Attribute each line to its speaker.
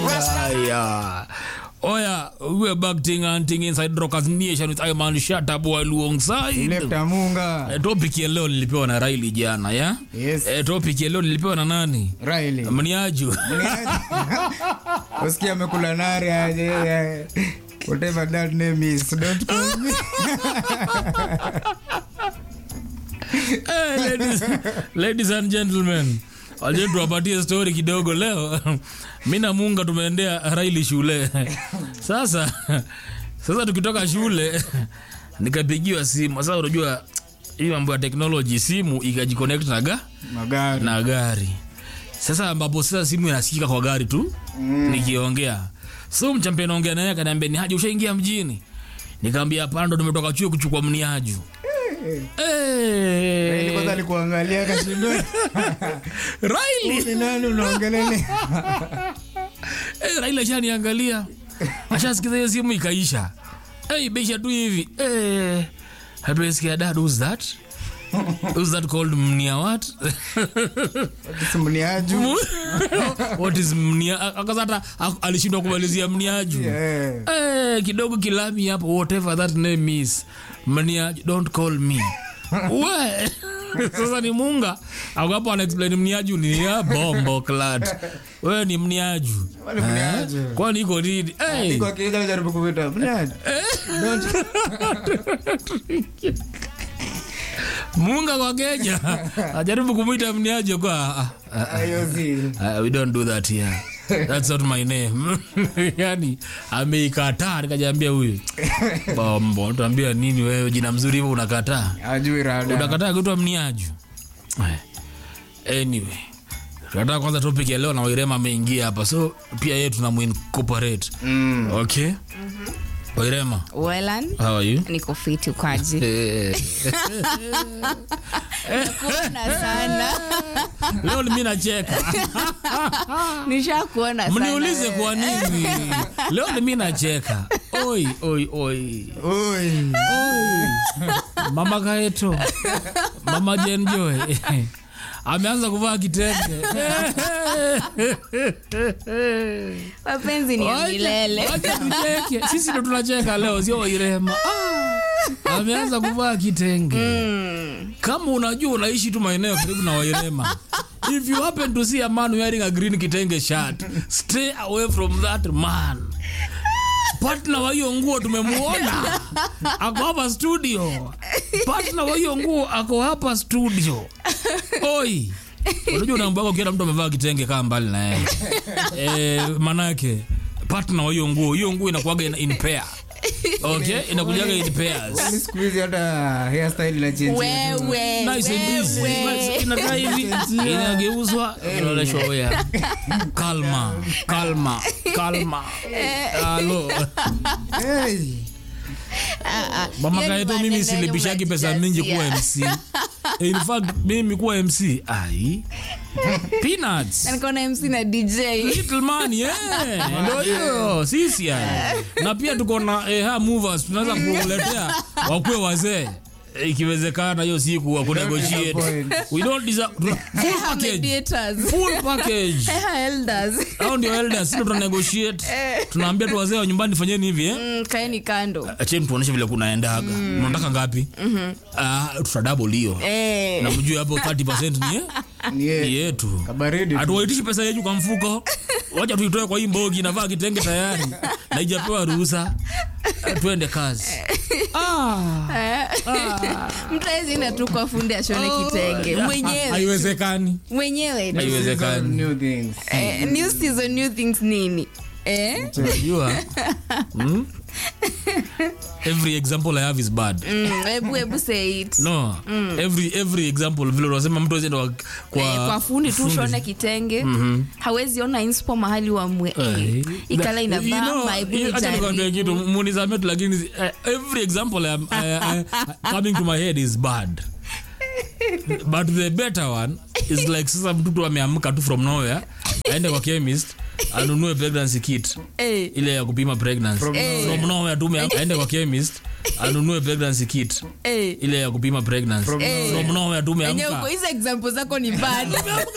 Speaker 1: Aya. Oya, we're back ting and ting inside Rockers Nation with Iman Shatabu alongside.
Speaker 2: Lefta Munga.
Speaker 1: Eh, topic ya leo nilipewa na Riley jana ya
Speaker 2: Yes.
Speaker 1: eh, topic ya leo nilipewa na nani
Speaker 2: Riley.
Speaker 1: mniaju
Speaker 2: Usikia amekula nari aje. eh, Whatever that name is. Don't call me.
Speaker 1: Eh, ladies, ladies and gentlemen waje tuwapatie story kidogo leo mi na munga tumeendea raili shule sasa sasa tukitoka shule nikapigiwa simu sasa unajua hii mambo ya teknoloji simu ikajiconnect na, ga,
Speaker 2: Magari.
Speaker 1: na gari sasa ambapo sasa simu inasikika kwa gari tu mm. nikiongea so mchampe naongea naye akaniambia ni haji ushaingia mjini nikaambia hapana ndo tumetoka chuo kuchukua mniaju
Speaker 2: Riley kwanza
Speaker 1: hey.
Speaker 2: alikuangalia akashindwa.
Speaker 1: Riley
Speaker 2: Ni nani unaongelele?
Speaker 1: Eh, Raila ashaniangalia ashasikiza hiyo simu ikaisha hey, beisha tu hivi hey, hatuesikia dad who's that who's that called mnia what
Speaker 2: Simniaju.
Speaker 1: what is mnia akaza hata a- alishindwa kumalizia mniaju
Speaker 2: Yeah.
Speaker 1: Eh, kidogo kilami hapo whatever that name is mniaju don't call me we sasa ni munga akapo anaexplain mniaju ni ya bombo clad we ni mniaju
Speaker 2: Wale mniaju.
Speaker 1: kwani iko nini hey.
Speaker 2: Niko akienda kujaribu kukuita. Mniaju. Don't.
Speaker 1: munga kwa keja ajaribu kumwita mniaje kwa ah, ah, ah,
Speaker 2: Hiyo si.
Speaker 1: ah, we don't do that here that's not my name yani ameikataa nikajaambia huyu bombo tuambia nini wewe jina mzuri hivyo unakataa
Speaker 2: Ajui rada.
Speaker 1: unakataa kuitwa mniaju Eh, anyway tunataka kwanza topic ya leo na wairema ameingia hapa so pia yeye tunamuincorporate
Speaker 2: Mm.
Speaker 1: okay wairema
Speaker 3: Welan,
Speaker 1: how are you
Speaker 3: niko fiti kwaji
Speaker 1: Eh,
Speaker 3: kuona sana
Speaker 1: leo mi nacheka
Speaker 3: nishakuona sana
Speaker 1: mniulize kwa nini leo ni mi nacheka oi oi oi
Speaker 2: Oi.
Speaker 1: oi mama kaeto mama jenjoy ameanza kuvaa kitenge
Speaker 3: mapenzi ni ya
Speaker 1: Wacha-
Speaker 3: milele
Speaker 1: wacha tucheke sisi ndo tunacheka leo sio wairema ah, ameanza kuvaa kitenge kama unajua unaishi tu maeneo karibu na wairema if you happen to see a man wearing a green kitenge shirt stay away from that man partner wa hiyo nguo tumemuona ako hapa studio partner wa hiyo nguo ako hapa studio oi unajua unaambiwa ukiona mtu amevaa kitenge kaa mbali na yeye eh, manake partner wa hiyo nguo hiyo nguo inakuwaga in, in pair okay inakujaga in pairs
Speaker 2: Yaani siku hizi hata hairstyle inachange.
Speaker 3: wewe
Speaker 1: Nice and easy.
Speaker 3: wewe.
Speaker 1: inakaa hivi inageuzwa inaonyeshwa oya kalma kalma kalma halo
Speaker 2: Hey.
Speaker 1: mama
Speaker 3: Hiyo ni
Speaker 1: kaeto mimi
Speaker 3: maneno
Speaker 1: silipishagi
Speaker 3: yenye
Speaker 1: pesa mingi kuwa
Speaker 3: umejazia.
Speaker 1: mc in fact mimi kuwa mc ai peanuts
Speaker 3: Na niko na mc na dj
Speaker 1: little money eh ndio hiyo sisi yani na pia tuko na eh, ha movers tunaweza kuletea wakue wazee Eh, ikiwezekana hiyo siku wa kunegotiate
Speaker 2: disappoint.
Speaker 1: we don't deserve full package
Speaker 3: mediators
Speaker 1: full package
Speaker 3: Eha, elders
Speaker 1: au ndio elders sisi tuna negotiate tunaambia tu wazee wa nyumbani fanyeni hivi eh
Speaker 3: Mm, kaeni kando
Speaker 1: acheni tuoneshe vile kunaendaga mnataka ngapi ah tutadouble hiyo
Speaker 3: Eh.
Speaker 1: na mjue hapo 30% ni eh?
Speaker 2: Ni ye-
Speaker 1: ni yetu
Speaker 2: kabaridi tu.
Speaker 1: hatuwaitishi pesa yetu kwa mfuko wacha tuitoe kwa hii mbogi navaa kitenge tayari na ijapewa ruhusa Eh, tuende kazi ah,
Speaker 3: mtu awezienda tu kwa fundi ashone kitenge
Speaker 1: ha-
Speaker 3: mwenyewe
Speaker 1: haiwezekani
Speaker 3: mwenyewe tu.
Speaker 1: haiwezekani
Speaker 2: New things.
Speaker 3: Eh, new season new things nini eh?
Speaker 1: unajua hmm? every example i have is bad
Speaker 3: Mm, hebu hebu say it
Speaker 1: no every every example vile unasema mtu azienda kwa, kwa,
Speaker 3: Eh, kwa fundi tu ushone kitenge hawezi ona inspo mahali wamwe
Speaker 1: Eh,
Speaker 3: ikala
Speaker 1: you know,
Speaker 3: inavaa hebu
Speaker 1: you- acha nikwambie
Speaker 3: nijaribu.
Speaker 1: kitu munizame tu lakini eh, every example I am, I, I, coming to my head is bad but the better one is like sasa mtoto ameamka tu from nowhere aende kwa chemist anunue pregnancy kit
Speaker 3: Eh,
Speaker 1: ile ya kupima pregnancy from,
Speaker 2: nowhere.
Speaker 1: nowhere tu ame- aende kwa chemist anunue pregnancy kit
Speaker 3: eh.
Speaker 1: ile ya kupima pregnancy
Speaker 2: From
Speaker 1: from nowhere tu
Speaker 3: Enyewe
Speaker 1: ameamka
Speaker 3: uko hizo example zako ni bad